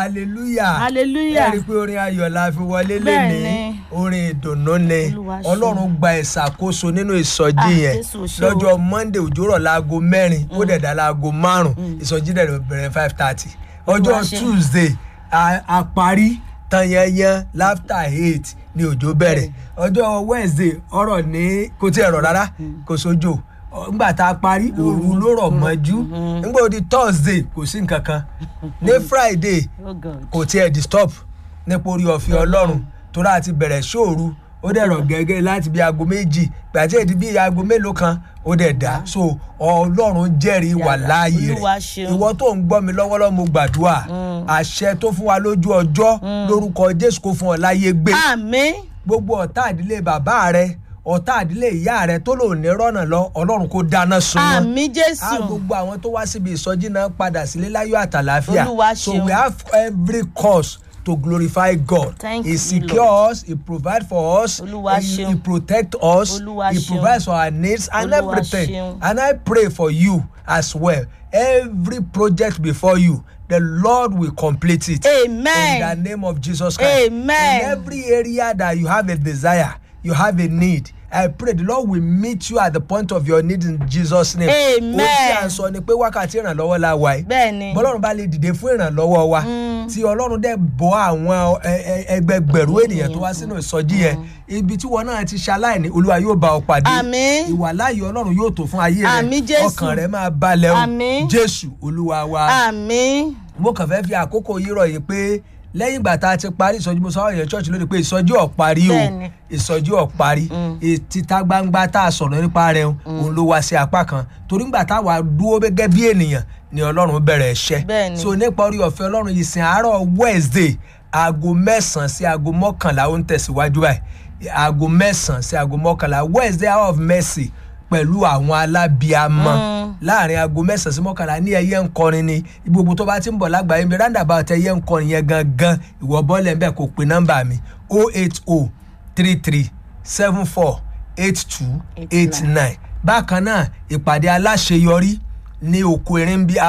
hallelujah Hallelujah. ẹ rí i pé orin ayọ̀ la fi wọlé Bẹ́ẹ̀ lénìí ni. orin ìdùnnú ni Olúwa ṣeun. ọlọ́run gba ìṣàkóso nínú ìsọjí Ah, yẹn Jésù ṣe o. lọ́jọ́ monday òjòrò láago mẹ́rin ó dẹ̀ dá láago márùn-ún ìsọjí dẹ̀ bẹ̀rẹ̀ five thirty Olúwa ọjọ́ ṣeun. tuesday a a parí tanyanyan láftà eight ní òjò bẹ̀rẹ̀ ọjọ́ wednesday ọ̀rọ̀ ní kò tí ẹ̀ rọ̀ rárá kò sójò Ọ, ngbà tá a parí òru ló rọ̀ mọ́jú ngbà ó di thursday kò sí nǹkan kan ní friday Oh God. kò tiẹ̀ disturb nípa orí ọ̀fẹ́ ọlọ́run torí àti bẹ̀rẹ̀ ṣòru ó dẹ̀ rọ̀ gẹ́gẹ́ láti bí aago méjì gbàtí èdè bí aago mélòó kan ó dẹ̀ dá so ọlọ́run jẹ́rìí wà Yàrá. láàyè Olúwa rẹ̀ ṣeun. ìwọ tó ń gbọ́ mi lọ́wọ́lọ́wọ́ mo gbàdúrà àṣẹ tó fún wa lójú ọjọ́ lórúkọ jésù kó fún ọ láyé gbé àmín gbogbo ọ̀tá àdílé bàbá rẹ ọ̀tá àdílé ìyá rẹ tó lò ní rọ́nà lọ ọlọ́run kó dáná sun wọn àmín a jésù gbogbo àwọn tó wá síbi ìsọjí náà padà sílé láyọ̀ àtàláfíà Olúwa so ṣeun. we have every cause to glorify God Thank he you, secure us he provide for us Olúwa he, ṣeun. he protect us Olúwa he ṣeun. provides for our needs and Olúwa everything ṣeun. and I pray for you as well every project before you the Lord will complete it Amen. in the name of Jesus Christ Amen. in every area that you have a desire you have a need I pray the Lord will meet you at the point of your need in Jesus name Amen. ó tí à ń sọ ni pé wákàtí ìrànlọ́wọ́ la wà yìí bẹ́ẹ̀ ni bọ́lọ́run bá lè dìde fún ìrànlọ́wọ́ wa tí ọlọ́run dẹ̀ bọ́ àwọn ẹ- ẹ- ẹgbẹgbẹ̀rún ènìyàn tó wá sínú ìsọjí yẹn ibi tí wọn náà ti ṣaláìní olúwa yóò bá ọ pàdé Àmín. ìwàláyé ọlọ́run yóò tó fún ayé Àmín, rẹ Jésù. ọkàn rẹ máa balẹ̀ o Àmín. jésù olúwa wa àmín mo kàn fẹ́ fi àkókò yìí rọ̀ yìí pé lẹ́yìn ìgbà tá a ti parí ìsọjí mo sọ àwọn èèyàn ṣọ́ọ̀ṣì lónìí pé ìsọjí ọ̀ parí o Bẹ́ẹ̀ni. ìsọjí ọ̀ parí títa gbangba tá a sọ̀rọ̀ nípa rẹ̀ òun ló wá sí apá kan torí ńgbà táwa dúró gẹ́gẹ́ bí ènìyàn ni ọlọ́run bẹ̀rẹ̀ ẹ̀ṣẹ́ Bẹ́ẹ̀ni. so nípa orí ọ̀fẹ́ ọlọ́run yìí sin àárọ̀ wednesday aago mẹ́sàn-án sí aago mọ́kànlá ó ń tẹ̀síwájú báyìí aago mẹ́sàn-án sí aago mọ́kànlá wednesday hour of mercy pẹ̀lú àwọn alábíàmọ́ láàrin aago mẹ́sàn-án sí mọ́kànlá ní ẹyẹ ń kọrin ni gbogbo tó bá ti ń bọ̀ lágbàáyé mi roundabout ẹyẹ ń kọrin yẹn gangan ìwọ bọ́ọ̀lù ẹ̀ ń bẹ̀ kó pe nọ́mbà mi o eight o three three seven four eight two eight nine bákan náà ìpàdé aláṣeyọrí ní oko erin bí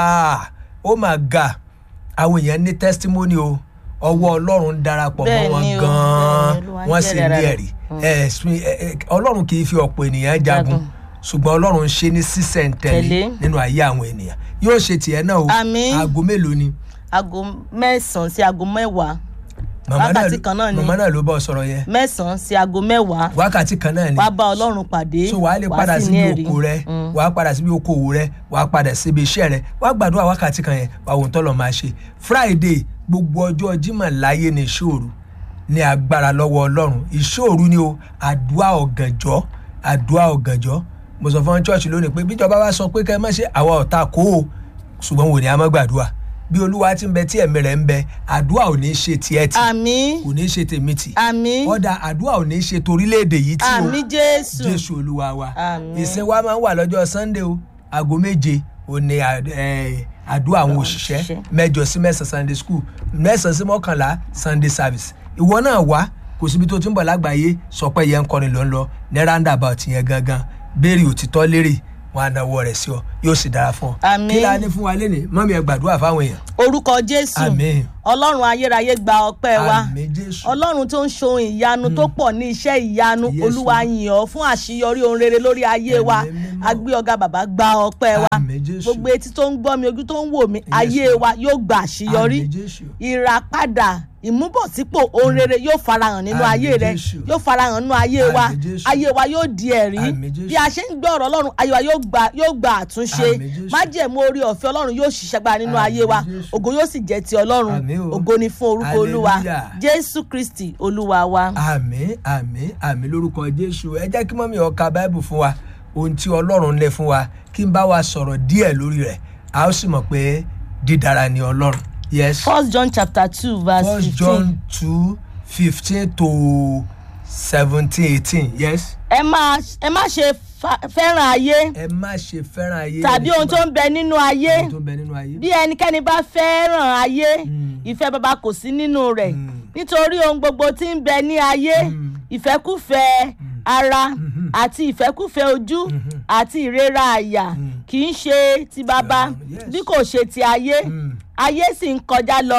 ó mà ga àwọn èèyàn ní testimony o ọwọ́ ọlọ́run darapọ̀ mọ́ Bẹ́ẹ̀ wọn ni o, gan-an bẹ́ẹ̀ ni, Olúwa ń wọ́n sì jẹ́rìí ní ara ẹ̀rí ẹ̀sùn ẹ̀- ẹ̀- ọlọ́run kì í fi ọ̀pọ̀ ènìyàn jagun Jagun. ṣùgbọ́n ọlọ́run ń ṣe ní sísẹ̀ntẹ̀lé Tẹ̀lé. nínú ayé àwọn ènìyàn yóò ṣe tiẹ̀ náà o Àmín. aago mélòó ni aago mẹ́sàn-án sí aago mẹ́wàá màmá náà Wákàtí kan náà ni. màmá náà ló bọ́ sọ̀rọ̀ yẹn mẹ́sàn-án sí aago mẹ́wàá wákàtí kan náà ni wàá bá ọlọ́run pàdé so wàá lè wàá padà sì ní síbi ẹ̀rí. oko rẹ Mm. wàá padà síbi oko òwò rẹ wàá padà síbi iṣẹ́ rẹ wàá gbàdúrà wákàtí kan yẹn wàá wò ń tọ́lọ̀ máa ṣe friday gbogbo ọjọ́ jímọ̀ láyé ní ìṣòro ní agbára lọ́wọ́ ọlọ́run ìṣòro ni o àdúrà ọ̀gànjọ́ àdúrà ọ̀gànjọ́ mo sọ fún church lónìí pé bíjọba bá sọ pé kẹ́ ẹ má ṣe àwa ọ̀tá kó o ṣùgbọ́n wò ní a má gbàdúrà bí olúwa ti ń bẹ tí ẹ̀mí rẹ̀ ń bẹ àdúrà ò ní ṣe tiẹ̀ tì àmín kò ní ṣe tèmi tì àmín ọ̀dà àdúrà ò ní ṣe torílẹ̀-èdè yìí tí o àmín jésù jésù olúwa wa Àmín. ìsìn wa máa ń wà lọ́jọ́ sunday o aago méje ò ní à- eh, àdúrà àwọn òṣìṣẹ́ òṣìṣẹ́. mẹ́jọ sí mẹ́sàn-án sunday school mẹ́sàn-án sí mọ́kànlá sunday service ìwọ náà wá kò síbi tó ti ń bọ̀ lágbàáyé sọ pé yẹn ń kọrin ló ń lọ ní roundabout yẹn gangan béèrè òtítọ́ lérè wọn á náwó rẹ̀ sí ọ yóò sì dára fún ọ Àmín. kí la ní fún wa lénìí mọ́mí ẹ gbàdúrà fáwọn èèyàn orúkọ jésù àmín ọlọ́run ayérayé gba ọpẹ́ wa àmín jésù ọlọ́run tó ń ṣohun ìyanu tó pọ̀ ní iṣẹ́ ìyanu Yes, olúwa yìn ọ́ fún àṣeyọrí ohun rere lórí ayé wa Ẹ̀mí mímọ́. agbé ọ̀gá bàbá gba ọpẹ́ wa àmín jésù gbogbo etí tó ń gbọ́ mi ojú tó ń wò mí Yes, ayé Lord. wa yóò gba àṣeyọrí àmín jésù ìràpadà ìmúbọ̀sípò ohun rere yóò farahàn nínú Àmín, ayé rẹ Jésù. yóò farahàn nínú ayé wa Àmín, Jésù. ayé wa yóò di ẹ̀rí Àmín, Jésù. bí a ṣe ń gbọ́ ọ̀rọ̀ ọlọ́run ayé wa yóò gba yóò gba àtúnṣe Àmín, Jésù. májẹ̀mú orí ọ̀fẹ́ ọlọ́run yóò ṣiṣẹ́ gbára nínú Àmín, ayé wa Jésù. ògo yóò sì jẹ́ ti ọlọ́run Àmín o. ògo ni fún orúkọ olúwa Hallelujah. jésù kristi olúwa wa. àmín àmín àmín lórúkọ jésù ẹ jẹ́ kí mọ́mí ó ka báìbù fún wa ohun tí ọlọ́run lé fún wa kí n bá wa sọ̀rọ̀ díẹ̀ lórí rẹ̀ a ó sì mọ̀ pé dídára ni ọlọ́run yes first john chapter two verse first fifteen. john two fifteen to seventeen eighteen yes ẹ má ẹ má ṣe fa- fẹ́ràn ayé ẹ má ṣe fẹ́ràn ayé tàbí ohun tó ń bẹ nínú ayé ohun tó ń bẹ nínú ayé bí ẹnikẹ́ni bá fẹ́ràn ayé Mm. ìfẹ́ bàbá kò sí nínú rẹ̀ Mm. nítorí ohun gbogbo tí ń bẹ ní ayé Mm. ìfẹ́kùfẹ́ ara Mhm. àti ìfẹ́kùfẹ́ ojú Mhm. àti ìrera àyà Mm. kì í ṣe ti bàbá Ọlọ́run, yes. bí kò ṣe ti ayé Mm. ayé sì ń kọjá lọ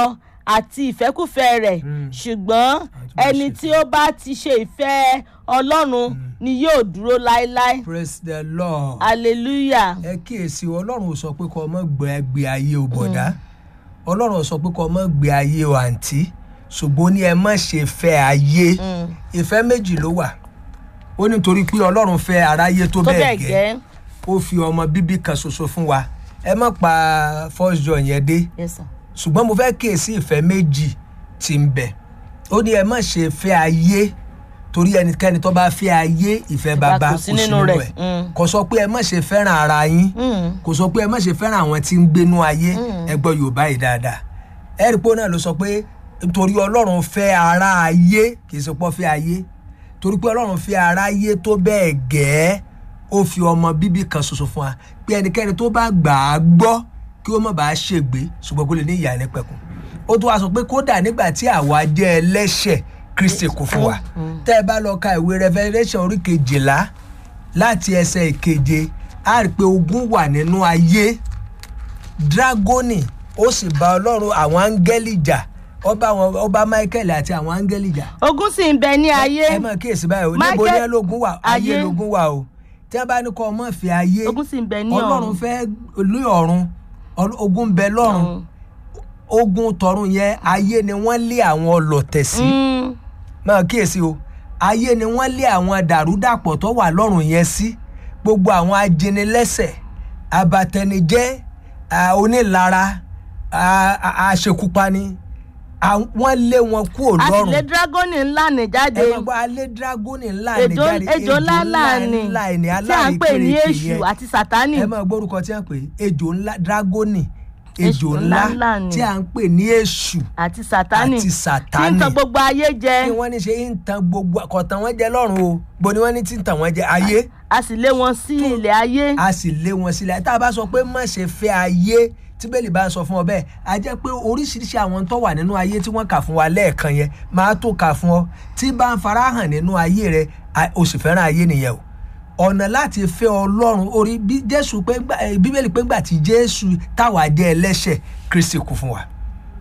àti ìfẹ́kùfẹ́ rẹ̀ Mm. ṣùgbọ́n Àti bá ẹni ṣe tí ó bá ti ṣe ìfẹ́ ọlọ́run ni yóò dúró láéláé praise the lord. hallelujah ẹ kíyèsí ọlọ́run ò sọ pé kọ́ ọmọ gbé gbé ayé o bọ̀dá ọlọ́run ò sọ pé kọ́ ọmọ gbé ayé o àǹtí ṣùgbọ́n ó ní ẹ má ṣe fẹ́ ayé Mm. ìfẹ́ méjì ló wà ó ní torí pé ọlọ́run fẹ́ aráyé tó tó bẹ́ẹ̀ bẹ́ẹ̀ gẹ́ gẹ́ ó fi ọmọ bíbí kan ṣoṣo fún wa ẹ má pa first john yẹn dé Yes, sir. ṣùgbọ́n mo fẹ́ kíyèsí ìfẹ́ méjì tí ń bẹ ó ní ẹ má ṣe fẹ́ ayé torí ẹnikẹ́ni tó bá fẹ́ ayé ìfẹ́ bàbá kò sí nínú rẹ̀. Mm. kò sọ pé ẹ má ṣe fẹ́ràn ara yín Mm. kò sọ pé ẹ má ṣe fẹ́ràn àwọn tí ń gbénú ayé ẹ gbọ́ yorùbá yìí dáadáa ẹ̀rí pé náà ló sọ pé torí ọlọ́run fẹ́ ara ayé kì í ṣe pọ́ fẹ́ ayé torí pé ọlọ́run fẹ́ ara ayé tó bẹ́ẹ̀ gẹ́ẹ́ ó fi ọmọ bíbí kan ṣoṣo fún wa pé ẹnikẹ́ni tó bá gbà á gbọ́ kí ó má bàa ṣègbé ṣùgbọ́n kó lè ní ìyá nípẹ̀kun ó tún wá sọ pé kódà nígbà tí àwa jẹ́ ẹlẹ́ṣẹ̀ kristi kú fún wa tẹ́ ẹ bá lọ ka ìwé revelation orí kejìlá láti ẹsẹ̀ ìkeje á rí i pé ogun wà nínú ayé dragoni ó sì bá ọlọ́run àwọn áńgẹ́lì jà ọba àwọn ọba michael àti àwọn áńgẹ́lì jà ogun sì ń bẹ ní ayé ẹ mọ̀ kíyèsí báyìí o níbo Michael- ní lógun wà ayé ayé. lógun wà o tí wọ́n bá ní kọ́ ọmọ fi ayé ogun sì ń bẹ ní ọlọ́run ọ̀run fẹ́ lé ọ̀run Ọl- ogun ń bẹ lọ́run Mm. ogun tọ̀run yẹn ayé ni wọ́n lé àwọn ọlọ̀tẹ̀ sí Mm. máa kíyèsí o ayé ni wọ́n lé àwọn dàrúdàpọ̀ tó wà lọ́rùn yẹn sí gbogbo àwọn ajínilẹ́sẹ̀ abatẹnijẹ́ à, onílara à, à, àṣekúpani à, wọ́n lé wọn kúrò a sì lọ́rùn lé dragoni ńlá ní jáde ẹ máa gbọ́ alẹ́ dragoni ńlá ní ejò jáde ejò ńlá ńlá ni ńlá ní tí à ń pè ní aláìkérekè èṣù yẹn àti sátánì ẹ máa gbórúkọ tí a ń pè é ejò ńlá dragoni ejò Èṣù ńlá ńlá ni. tí a ń pè ní èṣù àti sátánì àti tí ń sátánì tan gbogbo ayé jẹ kí wọ́n ní ṣe ń tan gbogbo kọ̀tàn wọn jẹ lọ́rùn o bó ni wọ́n ní tí ń tàn wọ́n jẹ ayé a sì lé wọn sí ilẹ̀ ayé a sì lé wọn sílẹ̀ tá a bá sọ pé má ṣe fẹ́ ayé tí bẹ́ẹ̀lì bá ń sọ fún ọ bẹ́ẹ̀ a jẹ́ pé oríṣiríṣi àwọn tó wà nínú ayé tí wọ́n kà fún wa lẹ́ẹ̀kan yẹn máa tó kà fún ọ tí bá ń farahàn nínú ayé rẹ a- o sì fẹ́ràn ayé nìyẹn o ọ̀nà láti fẹ́ ọlọ́run orí bí jésù pé ńgbà- eh, bíbélì pé ńgbà tí jésù táwa jẹ́ ẹlẹ́ṣẹ̀ kristi kú fún wa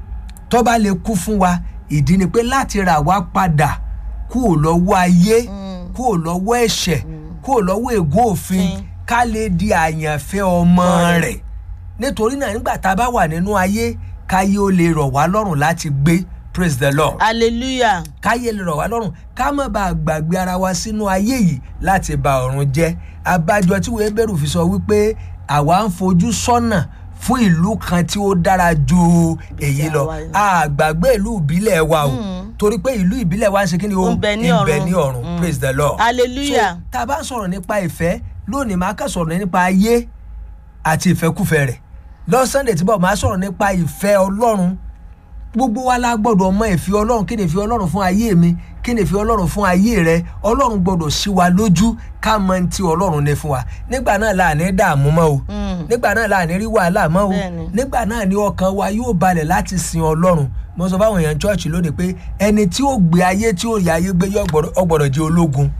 tó bá lè kú fún wa ìdí ni pé láti rà wá padà kúò lọ́wọ́ ayé kúò lọ́wọ́ ẹ̀ṣẹ̀ kúò lọ́wọ́ ègún òfin Mm. ká lè di àyànfẹ́ ọmọ rẹ̀ nítorí náà nígbà tá a bá wà nínú ayé káyé ó lè rọ̀ wá lọ́rùn láti gbé praise the lord hallelujah káyé lè rọ̀ wá lọ́rùn ká má bàa gbàgbé ara wa sínú ayé yìí láti ba ọ̀run jẹ́ abájọ tí wọ́n bẹ̀rù fi sọ wípé àwa ń fojú sọ́nà fún ìlú kan tí ó dára ju èyí lọ Àwa- a gbàgbé ìlú ìbílẹ̀ wa o torí pé ìlú ìbílẹ̀ wa ń ṣe kí ni o Ó ń bẹ ní ń ọ̀run. ní ọ̀run Mm. praise the lord hallelujah so tá a bá ń sọ̀rọ̀ nípa ìfẹ́ lónìí máa kàn sọ̀rọ̀ nípa ayé àti ìfẹ́kùfẹ́ rẹ̀ lọ sunday tí bọ̀ máa sọ̀rọ̀ nípa ìfẹ́ ọlọ́run gbogbo wa la gbọ́dọ̀ mọ ìfẹ́ ọlọ́run kí ni ìfẹ́ ọlọ́run fún ayé mi kí ni ìfẹ́ ọlọ́run fún ayé rẹ ọlọ́run gbọ́dọ̀ sí wa lójú ká mọ ní ti ọlọ́run ní fún wa nígbà náà la ní dààmú mọ́ o Mm. nígbà náà la ní rí wàhálà mọ́ o Bẹ́ẹ̀ni. nígbà náà ni ọkàn wa yóò balẹ̀ láti sin ọlọ́run mo sọ fáwọn èèyàn chọ́ọ̀chì lónìí pé ẹni tí ó gbé ayé tí ó rí ayé gbé yọ ọgbọ̀dọ̀ jẹ́ ológun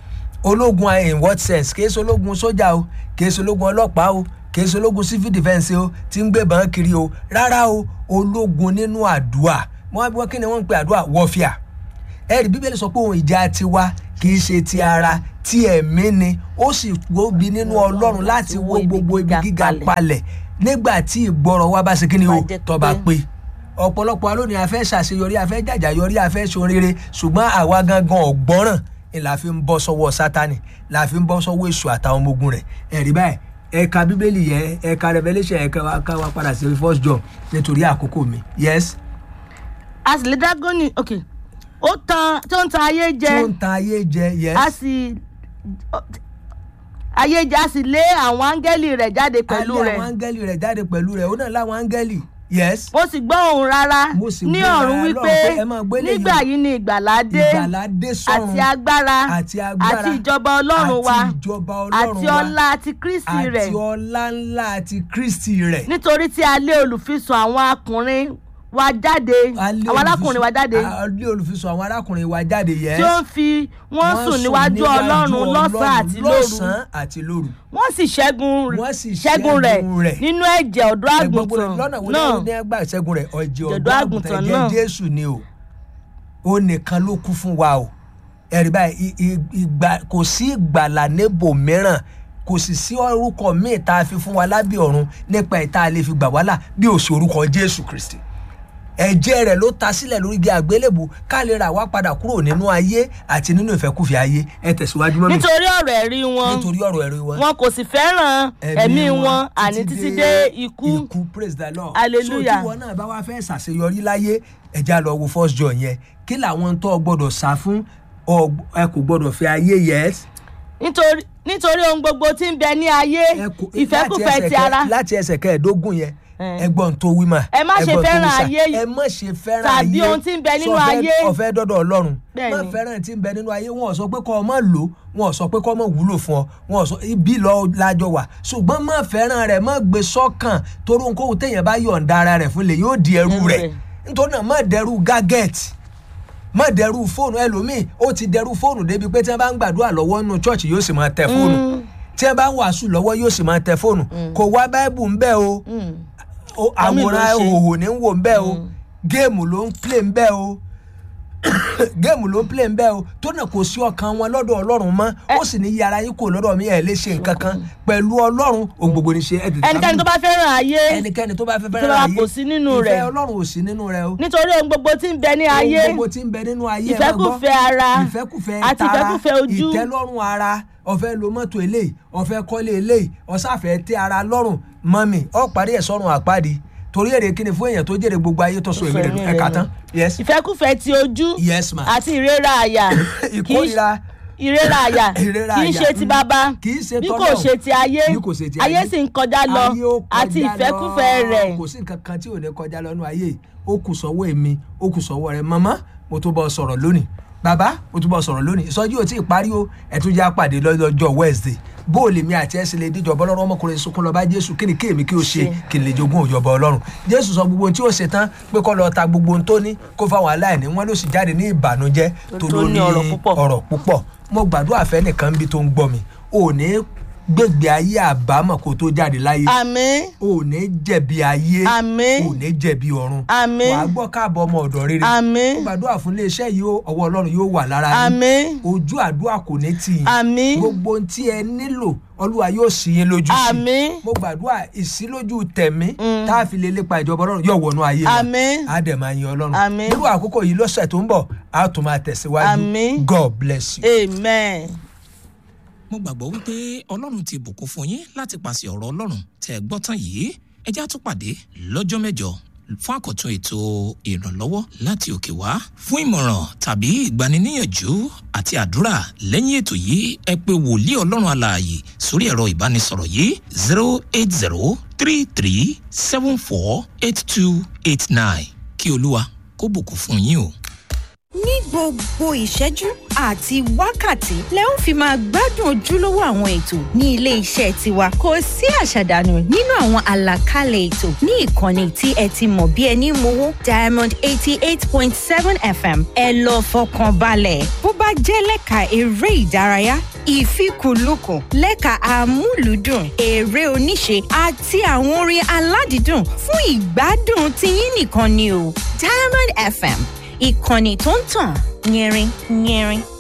ológun in what sense kìí ṣe ológun sójà o kìí ṣe ológun ọlọ́pàá o kìí ṣe ológun civil defence o tí ń gbébọn kiri o rárá o ológun nínú àdúà wọn wọn kí ni wọn ń pe àdúà wọfíà ẹ̀rí bíbélì sọ pé ohun ìjà tiwa kìí ṣe ti ara ti ẹ̀mí ni ó sì gbóbi nínú ọlọ́run láti wó gbogbo ibi gíga palẹ̀ nígbà tí ìgbọràn wa bá ṣe kí ni o Bá jẹ́ tó bá pé- pé ọ̀pọ̀lọpọ̀ alónìí afẹ́ ṣàṣeyọrí afẹ́ jàjàyọrí afẹ́ ṣoríire ṣùgbọ́n àwa gangan ọ̀gbọ́ràn ni la fi ń bọ́ sọ́wọ́ sátani la fi ń bọ́ sọ́wọ́ èṣù àtàwọn ọmọ ogun rẹ̀ ẹ̀rí báyìí ẹ̀ka bíbélì yẹn ẹ̀ka revelation ẹ̀ka wa ká wa padà sí first john nítorí àkókò mi yes a sì lé dragoni ok ó tan tó ń tan ayé tí jẹ ó ń tan ayé jẹ yes a sì ayé jẹ a sì lé àwọn áńgẹ́lì rẹ̀ jáde pẹ̀lú alẹ́ rẹ̀ àwọn áńgẹ́lì rẹ̀ jáde pẹ̀lú rẹ̀ ó náà láwọn áńgẹ́lì yes mo sì gbọ́ ohùn rárá Mo sì ní gbọ́ ọ̀run rárá wípé lọ́run pé ẹ máa gbé léyìí o. nígbà yìí ni ìgbàlà dé ìgbàlá dé sọ́run àti agbára àti agbára àti ìjọba ọlọ́run wa àti ìjọba ọlọ́run àti wa ọlá àti kristi rẹ̀ àti ọlá ńlá àti kristi rẹ̀ nítorí tí a lé olùfisùn àwọn akùnrin wa jáde a lé àwọn arákùnrin wa jáde olùfisùn- a lé olùfisùn àwọn arákùnrin wa jáde yẹ tí ó ń fi wọ́n sùn níwájú ọlọ́run lọ́sàn-án àti lóru lọ́sàn-án àti lóru wọ́n sì ṣẹ́gun Wọ́n sì ṣẹ́gun rẹ̀ ṣẹ́gun rẹ̀. nínú ẹ̀jẹ̀ ọ̀dọ́ ẹgbọ́n àgùntàn lọ́nà wo náà ni ní ẹgbà ìṣẹ́gun rẹ̀ ọ̀jẹ̀ Ọ̀dọ́ ọ̀dọ́ àgùntàn àgùntàn náà. ẹ̀jẹ̀ jésù ni o ó nìkan ló kú fún wa o ẹ̀rí báyìí i- i- ìgbà kò sí ìgbàlà níbò mìíràn kò sì sí orúkọ míì tá a fi fún wa lábẹ́ ọ̀run nípa ìta a lè fi gbà wálà bí ó sì orúkọ jésù kristi ẹ̀jẹ̀ rẹ̀ ló ta sílẹ̀ lórí igi àgbélébù ká lè rà wá padà kúrò nínú ayé àti nínú ìfẹ́kùfẹ́ ayé ẹ tẹ̀síwájú mọ́mí nítorí ọ̀rọ̀ ẹ̀rí wọn nítorí ọ̀rọ̀ ẹ̀rí wọn wọn kò sì fẹ́ràn ẹ̀mí wọn àní títí dé ikú ikú praise the lord Hallelujah. so tí wọn náà bá wá fẹ́ ṣàṣeyọrí láyé ẹja lọ wo first john yẹn kí làwọn tó o gbọdọ̀ sá fún ọ ẹ kò gbọdọ̀ fẹ́ ayé yes nítorí nítorí ohun gbogbo tí ń bẹ ní ayé ẹ kò- ìfẹ́kùfẹ́ láti ti ẹsẹ̀ ara kẹ- láti ẹsẹ̀ kẹẹ̀ẹ́dógún yẹn Eh. ẹgbọ́n tó wí mà Ẹ má ṣe ẹgbọ́n tó fẹ́ràn wí sà. ayé yìí. ẹ má ṣe fẹ́ràn Tàbí ayé ohun tí ń bẹ nínú Sọ fẹ́- ayé. ọ̀fẹ́ dọ́dọ̀ ọlọ́run má Bẹ́ẹ̀ni. fẹ́ràn tí ń bẹ nínú ayé wọn ò sọ pé kọ́ ọ má lò wọn ò sọ pé kọ́ ọ má wúlò fún ọ wọn ò sọ ibi lọ lájọ wà ṣùgbọ́n má fẹ́ràn rẹ̀ má gbé sọ́kàn torí ohunkóhun téèyàn bá yọ̀ǹda ara rẹ̀ fún lè yóò di ẹrú Ẹrú rẹ̀ rẹ̀. nítorí náà má dẹrú gágẹ́ẹ̀tì má dẹrú fóònù ẹlòmíì ó ti dẹrú fóònù débi pé tí wọn bá ń gbàdúrà lọ́wọ́ nínú chọ́ọ̀chì yóò sì máa tẹ fóònù tí wọn bá ń wàásù lọ́wọ́ yóò sì máa tẹ fóònù kò wá báíbù ń bẹ́ o o- Àmì ló àwòrán ṣe. òhò ní ń wò ń bẹ́ o géèmù ló ń plé ń bẹ́ o géèmù ló ń plé ń bẹ́ o tó náà kò sí ọkàn wọn lọ́dọ̀ ọlọ́run mọ́ ó sì ní yàrá yín kò lọ́dọ̀ mi ẹ̀ lè ṣe nǹkan kan pẹ̀lú ọlọ́run ohun gbogbo ní ṣe ẹ̀ tètè ẹnikẹ́ni tó bá fẹ́ràn ayé ẹnikẹ́ni tó bá fẹ́ tó fẹ́ràn bá ayé kò sí nínú rẹ̀. ìfẹ́ ọlọ́run ò sí nínú rẹ̀ o nítorí ohun gbogbo tí ń bẹ ní ayé ohun gbogbo tí ń bẹ nínú ayé ẹ máa gbọ́. ìfẹ́kùfẹ́ ara ìfẹ́kùfẹ́ àti tara ìfẹ́kùfẹ́ ojú ìtẹ́lọ́rùn ara ọ̀fẹ́ lo mọ́tò eléyìí ọ̀fẹ́ kọ́lé eléyìí ọ̀sáfẹ́ tẹ́ ara lọ́rùn mọ́mì ọ̀ parí ẹ̀ sọ́run àpáàdì torí èrè kíni fún èèyàn tó jèrè gbogbo ayé tó sọ èmi rẹ̀ nù Ìfẹ́ ẹ̀ka rẹ̀ tán nù. yes ìfẹ́kùfẹ́ ti ojú yes ma àti ìrera àyà kì í ìkórira ìrera àyà Ìrera kì í àyà, ṣe ti mm, bàbá kì í ṣe bí kò tọ́lọ́run. ṣe ti ayé Bí kò ṣe ti ayé ayé. sì ń kọjá lọ ayé ó kọjá àti ìfẹ́kùfẹ́ lọ. rẹ̀ kò sí nǹkan kan tí ò ní kọjá lọ́nu ayé ó kù sọ́wọ́ èmi ó kù sọ́wọ́ rẹ̀ màmá mo tó bọ́ sọ̀rọ̀ lónìí bàbá mo tó bọ́ sọ̀rọ̀ lónìí ìsọjí ò tí ì parí o ẹ̀ tún já pàdé lọ́jọ́ wednesday bó o lè mi àti ẹsẹ̀ lè díjọba ọlọ́run ọmọkùnrin sunkún lọ bá jésù kí ni kéèmí kí o ṣe kí n lè jogún òjọba ọlọ́run jésù sọ gbogbo ohun tí ó ṣe tán pé kó lọ ta gbogbo ohun tó ní kó fáwọn aláìní wọn ló sì jáde ní ìbànújẹ́ tó Tó ló ní ní ọ̀rọ̀ púpọ̀. ọ̀rọ̀ púpọ̀ mo gbàdúrà fẹ́ nìkan bí tó ń gbọ́ mi ò ní gbègbè ayé àbámọ̀ kó tó jáde láyé àmín ò ní jẹ̀bi ayé Àmín. ò ní jẹ̀bi ọ̀run Àmín. wàá gbọ́ káàbọ̀ ọmọ ọ̀dọ̀ rere Àmín. mo gbàdúrà fún iléeṣẹ́ yìí ó, ọwọ́ ọlọ́run yóò wà lára yín àmín ojú àdúrà kò ní tì yín Àmín. gbogbo ohun tí ẹ nílò olúwa yóò sì yín lójú sí Àmín. mo gbàdúrà ìsílójú tẹ̀mí tá a fi lè lépa ìjọba ọlọ́run yóò wọnú ayé wa Àmín. á dẹ̀ máa yin ọlọ́run Àmín. nírú àkókò yìí lọ́sẹ̀ tó ń bọ̀ á tún máa tẹ̀síwájú Àmín. god bless you. amen. mo gbàgbọ́ wípé ọlọ́run ti bùkún fún yín láti pàṣẹ ọ̀rọ̀ ọlọ́run tẹ́ ẹ gbọ́ tán yìí ẹ já tún pàdé lọ́jọ́ mẹ́jọ fún àkọ́tún ètò ìrànlọ́wọ́ láti òkè wá fún ìmọ̀ràn tàbí ìgbaniníyànjú àti àdúrà lẹ́yìn ètò yìí ẹ pé wòlíì ọlọ́run alààyè sórí ẹ̀rọ ìbánisọ̀rọ̀ yìí zero eight zero three three seven four eight two eight nine kí olúwa kó bùkún fún yín o. ní gbogbo ìṣẹ́jú àti wákàtí lẹ ń fi máa gbádùn ojúlówó àwọn ètò ní ilé iṣẹ́ tiwa kò sí àṣàdànù nínú àwọn àlàkalẹ̀ ètò ní ìkànnì tí ẹ ti mọ̀ bí ẹni mowó diamond eighty eight point seven fm ẹ lọ fọkàn balẹ̀ bó bá jẹ́ lẹ́ka eré ìdárayá ìfikùnlukùn lẹ́ka àmúlùdùn eré oníṣe àti àwọn orin aládìídùn fún ìgbádùn tiyín nìkan ni o diamond fm ìkànnì tó ń tàn yẹrin yẹrin